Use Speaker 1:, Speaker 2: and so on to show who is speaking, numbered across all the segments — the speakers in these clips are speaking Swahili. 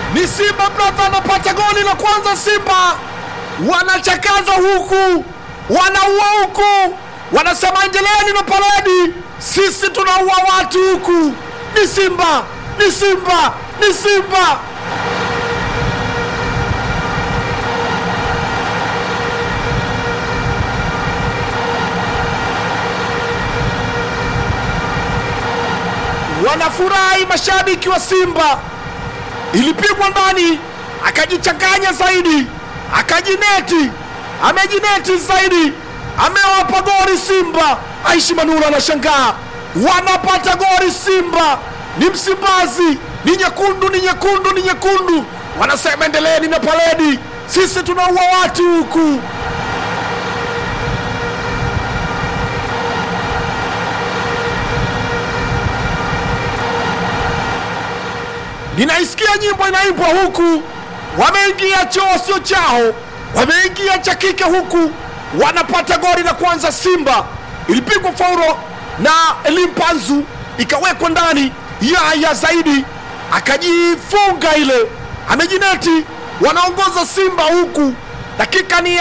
Speaker 1: ni Simba brother anapata goli la kwanza. Simba wanachakaza huku, wanaua huku, wanasema endeleeni na paredi, sisi tunaua watu huku. Ni Simba, ni Simba, ni Simba. Wanafurahi mashabiki wa Simba, ilipigwa ndani, akajichanganya zaidi, akajineti, amejineti zaidi, amewapa goli Simba. Aishi Manula anashangaa, wanapata goli Simba. Ni Msimbazi, ni nyekundu, ni nyekundu, ni nyekundu. Wanasema endeleeni na paredi, sisi tunaua watu huku. Ninaisikia nyimbo inaimbwa huku, wameingia choo sio chao, wameingia cha kike huku, wanapata goli la kwanza. Simba ilipigwa fauro na Elimpanzu ikawekwa ndani, Yaya zaidi akajifunga ile, amejineti. Wanaongoza Simba huku, dakika ni ya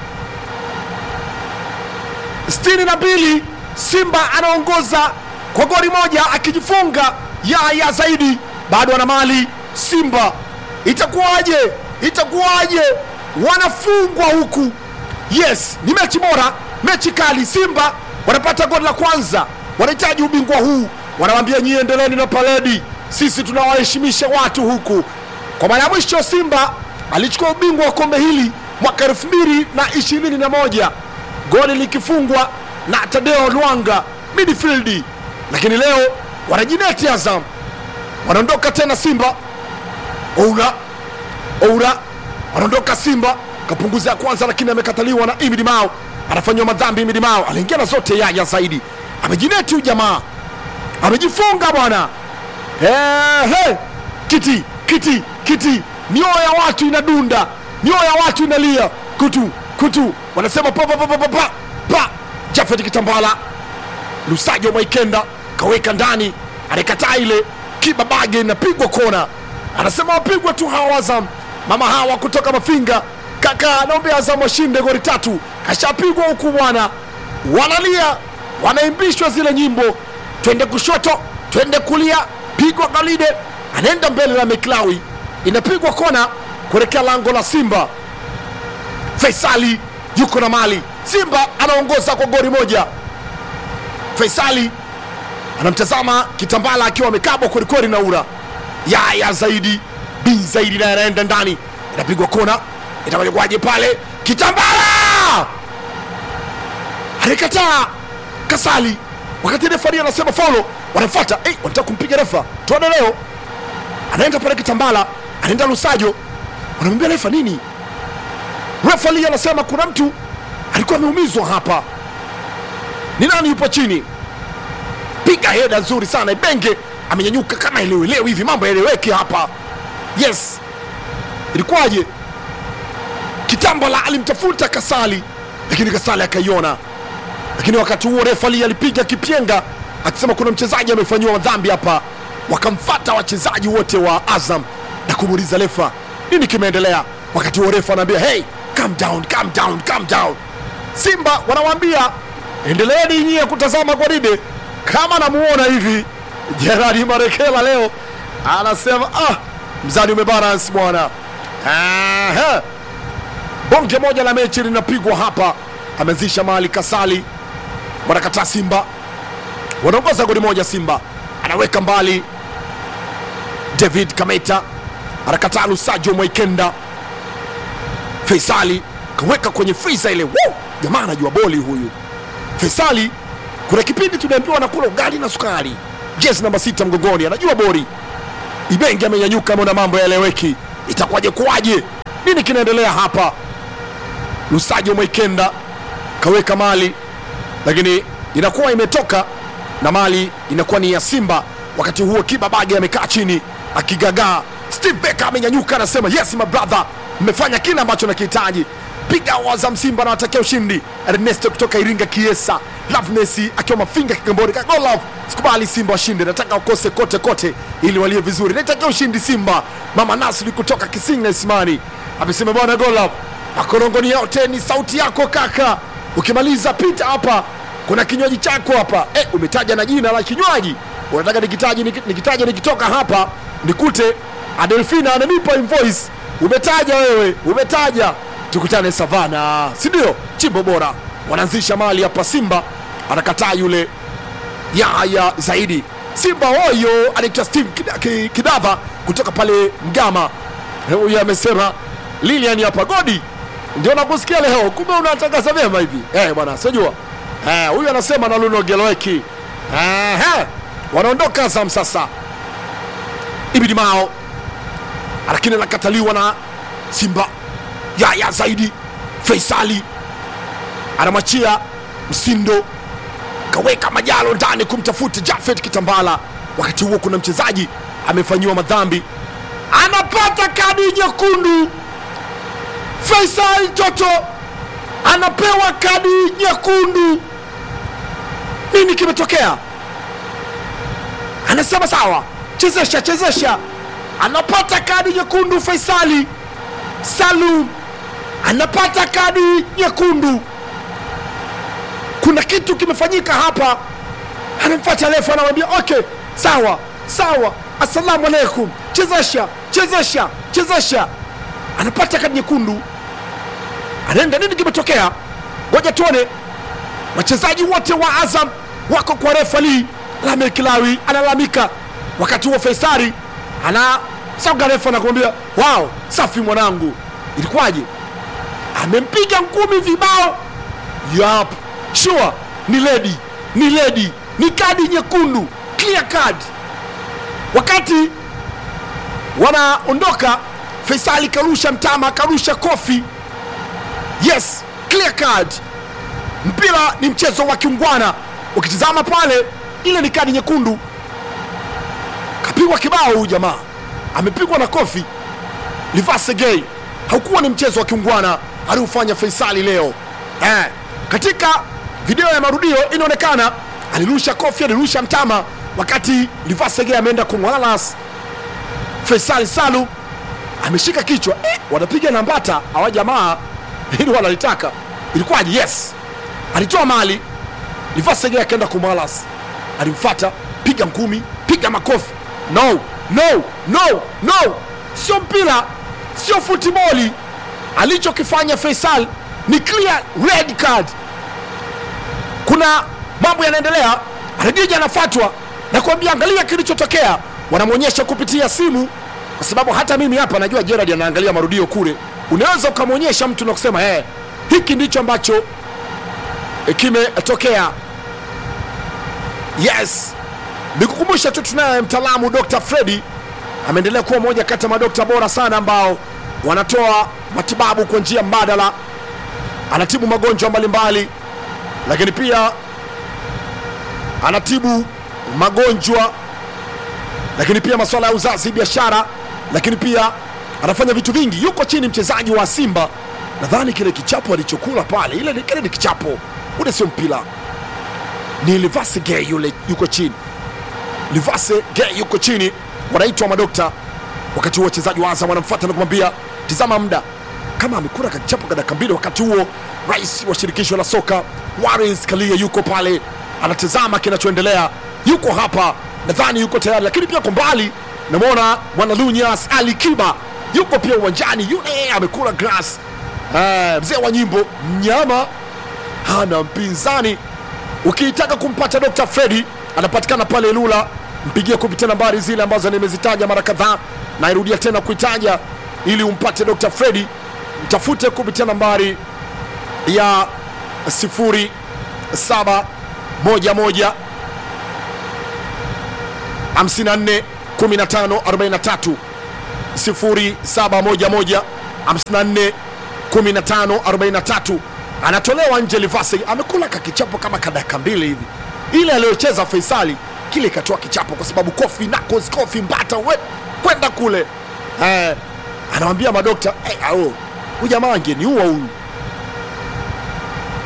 Speaker 1: sitini na mbili. Simba anaongoza kwa goli moja akijifunga Yaya zaidi bado wana mali Simba, itakuwaje? Itakuwaje? wanafungwa huku. Yes, ni mechi bora, mechi kali. Simba wanapata goli la kwanza, wanahitaji ubingwa huu. Wanawambia nyie, endeleeni na paredi, sisi tunawaheshimisha watu huku. Kwa mara ya mwisho Simba alichukua ubingwa wa kombe hili mwaka elfu mbili na ishirini na moja goli likifungwa na Tadeo Lwanga midfield, lakini leo wanajineti Azam wanaondoka tena Simba. Oura Oura wanaondoka Simba, kapunguza ya kwanza, lakini amekataliwa na Imidi Mao, anafanyiwa madhambi. Imidi Mao aliingia na zote, Yaya zaidi amejineti, huyu jamaa amejifunga bwana. Ehe, kiti kiti kiti, mioyo ya watu inadunda, mioyo ya watu inalia, kutu kutu, wanasema pa pa pa pa pa pa pa. Jafet Kitambala, Lusajo Mwaikenda kaweka ndani, anakataa ile kibabage inapigwa kona, anasema wapigwe tu hawa Azam. Mama hawa kutoka Mafinga, kaka naombe Azam washinde goli tatu, kashapigwa huku bwana, wanalia wanaimbishwa zile nyimbo, twende kushoto, twende kulia, pigwa Galide, anaenda mbele la Meklawi, inapigwa kona kuelekea lango la Simba. Faisali yuko na mali, Simba anaongoza kwa goli moja. Faisali anamtazama Kitambala akiwa amekabwa kwelikweli na ura Yaya zaidi bin zaidi naye anaenda ndani, inapigwa kona, itakuwaje pale? Kitambala alikataa Kasali, wakati refari anasema faulo, wanafuata hey, wanataka kumpiga refa, tuone leo. Anaenda pale Kitambala, anaenda Lusajo, wanamwambia refa nini? Refari anasema kuna mtu alikuwa ameumizwa hapa. Ni nani yupo chini? piga heda nzuri sana Ibenge amenyanyuka kama elewelewi hivi, mambo yaeleweke hapa. Yes, ilikuwaje? Kitambala alimtafuta Kasali, lakini Kasali akaiona, lakini wakati huo refali alipiga kipyenga akisema kuna mchezaji amefanyiwa dhambi hapa. Wakamfata wachezaji wote wa Azam na kumuuliza refa nini kimeendelea. Wakati huo refa anaambia hey, calm down, calm down, calm down. Simba wanawambia endeleeni nyie kutazama gwaride kama namuona hivi Jeradi Marekela leo anasema ah, mzani umebalance bwana. Aha. Bonge moja la mechi linapigwa hapa, ameanzisha mali Kasali, wanakataa Simba, wanaongoza goli moja. Simba anaweka mbali, David Kameta anakataa, Lusajo Mwaikenda, Faisali kaweka kwenye friza ile. Woo! Jamaa anajua boli huyu Faisali kuna kipindi tunaambiwa anakula ugali na sukari, jezi namba sita mgongoni, anajua bori. Ibenge amenyanyuka, ameona mambo yaeleweki, itakuwaje kuwaje? Nini kinaendelea hapa? Lusajo Mwaikenda kaweka mali, lakini inakuwa imetoka na mali inakuwa ni ya Simba. Wakati huo Kibabage amekaa chini akigagaa. Steve Becker amenyanyuka, anasema yes my brother, mmefanya kile ambacho nakihitaji. piga Azam Simba na watakia ushindi. Ernesto kutoka Iringa Kiesa, Loveness akiwa Mafinga Kigamboni, Kagolov sikubali Simba washinde, nataka wakose kote kote ili walie vizuri, naitakia ushindi Simba. Mama Nasri kutoka Kisinga Ismani amesema bwana Golov, makorongoni yote ni sauti yako kaka, ukimaliza pita hapa, kuna kinywaji chako hapa. Eh, umetaja na jina la kinywaji, unataka nikitaji nikitaja nikitoka hapa nikute Adelfina ananipa invoice. Umetaja wewe, umetaja tukutane Savana, si ndio? Chimbo bora wanaanzisha mali hapa. Simba anakataa yule Yahya zaidi. Simba hoyo anaitwa Steve Kida- Ki- Kidava kutoka pale Mgama. Huyu amesema Lilian hapa godi ndio nakusikia leo, kumbe unatangaza vyema hivi eh bwana, sijua eh. Huyu anasema na Luno Geloweki eh, eh. Wanaondoka Azam sasa, Ibidi Mao lakini anakataliwa na Simba. Yaya zaidi Faisali anamwachia Msindo, kaweka Majalo ndani kumtafuta Jafet Kitambala. Wakati huo kuna mchezaji amefanyiwa madhambi, anapata kadi nyekundu. Faisal Toto anapewa kadi nyekundu. Nini kimetokea? Anasema sawa, chezesha chezesha. Anapata kadi nyekundu. Faisali Salum anapata kadi nyekundu. Kuna kitu kimefanyika hapa. Anamfuata refa, anamwambia okay, sawa sawa, assalamu alaikum, chezesha chezesha chezesha. Anapata kadi nyekundu, anaenda. Nini kimetokea? Ngoja tuone. Wachezaji wote wa Azam wako kwa refa Lee Lamek Lawi analalamika. Wakati huo Faisari ana sauga refa na kumwambia wao, safi mwanangu, ilikuwaje? Amempiga ngumi vibao. Yap, sure, ni ledi, ni ledi, ni kadi nyekundu, clear card. Wakati wanaondoka, Faisali karusha mtama, karusha kofi. Yes, clear card. Mpira ni mchezo wa kiungwana. Ukitizama pale, ile ni kadi nyekundu. Kapigwa kibao huyu jamaa, amepigwa na kofi. Livase Gay, haukuwa ni mchezo wa kiungwana aliofanya Faisali leo eh. Katika video ya marudio inaonekana alirusha kofi, alirusha mtama, wakati Livase Gay ameenda kumwalas Faisali Salu ameshika kichwa eh, wanapiga nambata hawa jamaa ili wanalitaka ilikuwaje? Yes, alitoa mali Livasege akaenda kumwalas, alimfata piga ngumi, piga makofi. No, no, no, no, sio mpira, sio futiboli. Alichokifanya Faisal ni clear red card. Kuna mambo yanaendelea, Redija anafatwa na kuambia angalia kilichotokea. Wanamwonyesha kupitia simu, kwa sababu hata mimi hapa najua Gerard anaangalia marudio kule. Unaweza ukamwonyesha mtu na kusema hey, hiki ndicho ambacho eh, kimetokea. Yes, nikukumbusha tu tunaye mtaalamu Dr. Freddy ameendelea kuwa moja kati ya madokta bora sana ambao wanatoa matibabu kwa njia mbadala. Anatibu magonjwa mbalimbali, lakini pia anatibu magonjwa, lakini pia masuala ya uzazi, biashara, lakini pia anafanya vitu vingi. Yuko chini mchezaji wa Simba, nadhani kile kichapo alichokula pale, ile ni- kile ni kichapo, ule sio mpira, ni Livase Gay yule yuko chini Livase Gay yuko chini, wanaitwa madokta. Wakati huo wachezaji wa Azam wanamfuata na kumwambia tizama muda, kama amekula kachapo kwa dakika mbili. Wakati huo rais wa shirikisho la soka Wallace Karia yuko pale anatazama kinachoendelea, yuko hapa, nadhani yuko tayari, lakini pia kwa mbali namwona mwana Lunyas Ali Kiba yuko pia uwanjani, yule amekula grass. Eh, mzee wa nyimbo mnyama hana mpinzani. Ukitaka kumpata Dr. Freddy anapatikana pale Lula, mpigie kupitia nambari zile ambazo nimezitaja mara kadhaa, nairudia tena kuitaja ili umpate Dr. Freddy, mtafute kupitia nambari ya 0711 54 15 43 0711 54 15 43 anatolewa nje. Livase amekula kakichapo kama kadaka mbili hivi, ile aliyocheza Faisali kile ikatoa kichapo, kwa sababu kofi nakos kofi mbata we kwenda kule eh, anawambia madokta eh, au huyu jamaa angeniua huyu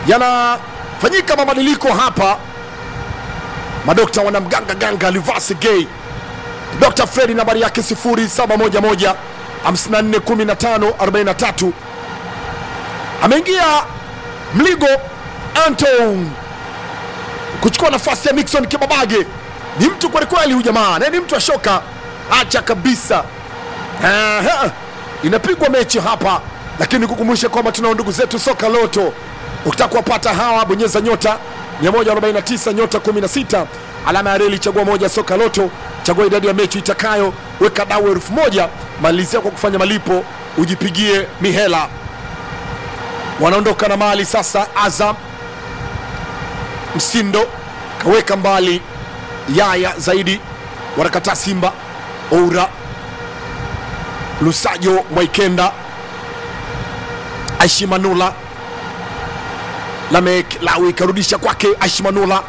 Speaker 1: yanafanyika mabadiliko hapa madokta wanamganga ganga livasi gay dr fredi nambari yake 0711 541543 ameingia mligo anton kuchukua nafasi ya nixon kibabage ni mtu kwelikweli huyu jamaa na ni mtu ashoka acha kabisa Aha. inapigwa mechi hapa lakini kukumbusha kwamba tunao ndugu zetu soka loto ukitaka kuwapata hawa bonyeza nyota 149 nyota 16 alama ya reli chagua moja soka loto chagua idadi ya mechi itakayo weka dau elfu moja malizia kwa kufanya malipo ujipigie mihela wanaondoka na mali sasa azam msindo kaweka mbali yaya zaidi wanakataa simba oura lusajo mwaikenda aishimanula lamek lawi karudisha kwake aishimanula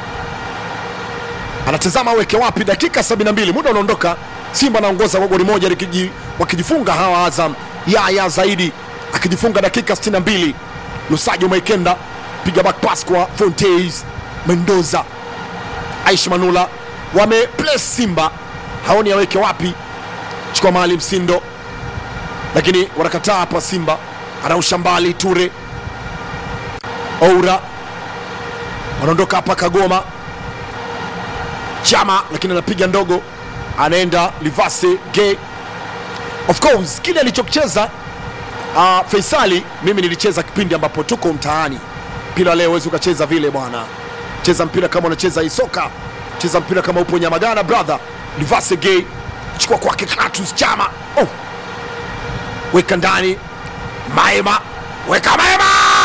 Speaker 1: anatazama aweke wapi dakika 72 muda unaondoka simba anaongoza kwa goli moja likiji- wakijifunga hawa azam yaya zaidi akijifunga dakika 62 lusajo mwaikenda piga back pass kwa fontes mendoza aishi manula wameplace simba haoni aweke wapi chukua mahali msindo lakini wanakataa hapa simba anausha mbali ture oura wanaondoka hapa kagoma chama lakini anapiga ndogo anaenda livase gay of course kile alichokicheza uh, feisali mimi nilicheza kipindi ambapo tuko mtaani mpira leo huwezi ukacheza vile bwana cheza mpira kama unacheza isoka cheza mpira kama upo nyamagana brother livase gay chukua kwake Clatous chama oh. weka ndani maema weka maema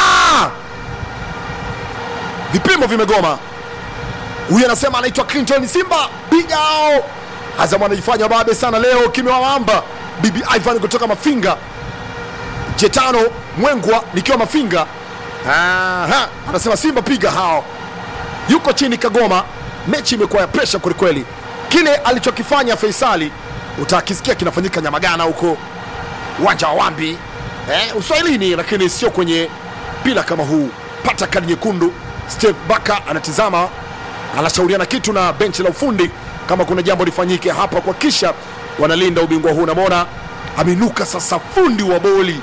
Speaker 1: vipimo vimegoma huyu anasema anaitwa clinton simba bigao azam anajifanya babe sana leo kimewawamba bibi ivan kutoka mafinga jetano mwengwa nikiwa mafinga Aha, anasema simba piga hao yuko chini kagoma mechi imekuwa ya presha kwelikweli kile alichokifanya feisali utakisikia kinafanyika nyamagana huko uwanja wa wambi eh, uswahilini lakini sio kwenye mpira kama huu pata kadi nyekundu steve baka anatizama anashauriana kitu na benchi la ufundi kama kuna jambo lifanyike hapa kuhakikisha wanalinda ubingwa huu namwona ameinuka sasa fundi wa boli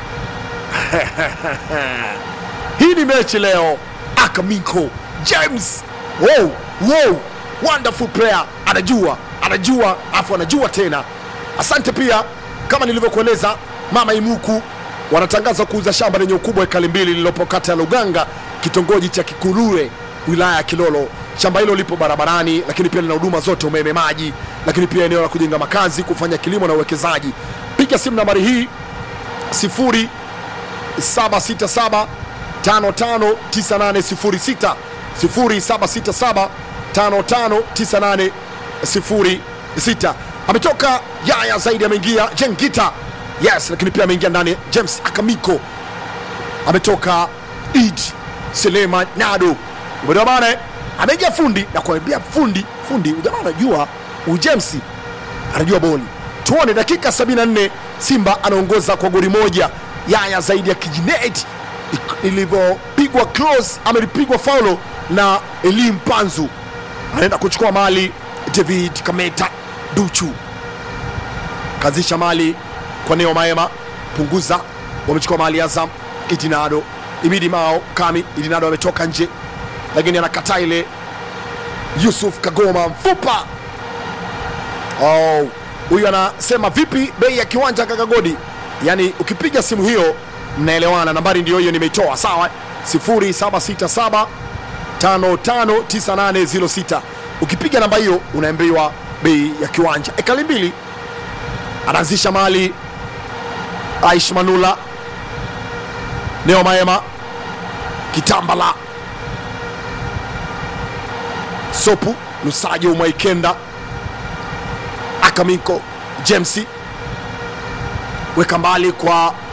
Speaker 1: hii ni mechi leo akamiko james wow, wow, wonderful player anajua anajua afu anajua tena asante pia kama nilivyokueleza mama imuku wanatangaza kuuza shamba lenye ukubwa wa ekali mbili lililopo kata ya luganga kitongoji cha kikurure wilaya ya kilolo shamba hilo lipo barabarani lakini pia lina huduma zote umeme maji lakini pia eneo la kujenga makazi kufanya kilimo na uwekezaji piga simu nambari hii sifuri 767 559806 0767 559806 ametoka yaya zaidi ameingia jengita yes lakini pia ameingia ndani james akamiko ametoka id selema nado umeelewa bana eh? ameingia fundi na kuambia fundi fundi ujamaa anajua ujemsi anajua boli tuone dakika 74 simba anaongoza kwa goli moja yaya zaidi ya kijinet ilivyopigwa close amelipigwa faulo na elim panzu anaenda kuchukua mali david kameta duchu kazisha mali kwa neo maema punguza wamechukua mali azam idinado imidi mao kami idinado ametoka nje lakini anakataa ile yusuf kagoma mfupa oh, huyu anasema vipi bei ya kiwanja kakagodi yaani ukipiga simu hiyo mnaelewana nambari ndio hiyo nimeitoa sawa 0767 559806 ukipiga namba hiyo unaambiwa bei ya kiwanja ekali mbili anaanzisha mali aish manula neo maema kitambala sopu lusajo mwaikenda akamiko jemsi weka mbali kwa